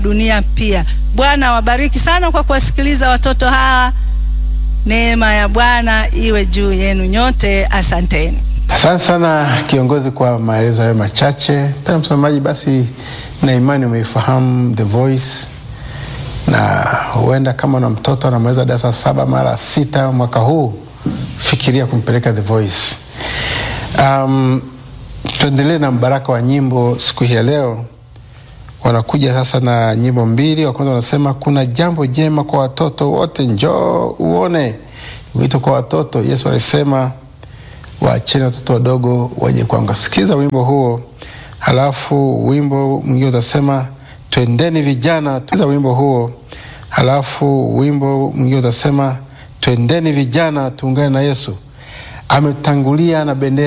dunia pia. Bwana wabariki sana kwa kuwasikiliza watoto hawa. Neema ya Bwana iwe juu yenu nyote, asanteni. Asante sana kiongozi kwa maelezo hayo machache. Mpendwa msamaji, basi na imani umeifahamu The Voice, na huenda kama na mtoto anamaliza darasa saba mara sita mwaka huu, fikiria kumpeleka The Voice. Um, tuendelee na mbaraka wa nyimbo siku hii ya leo. Wanakuja sasa na nyimbo mbili. Wa kwanza wanasema kuna jambo jema kwa watoto wote, njoo uone. Wito kwa watoto, Yesu alisema waacheni watoto wadogo waje kwangu. Sikiza wimbo huo, halafu wimbo mwingine utasema twendeni vijana. Sikiza wimbo huo, halafu wimbo mwingine utasema twendeni vijana, tuungane na Yesu. Ametangulia na bendera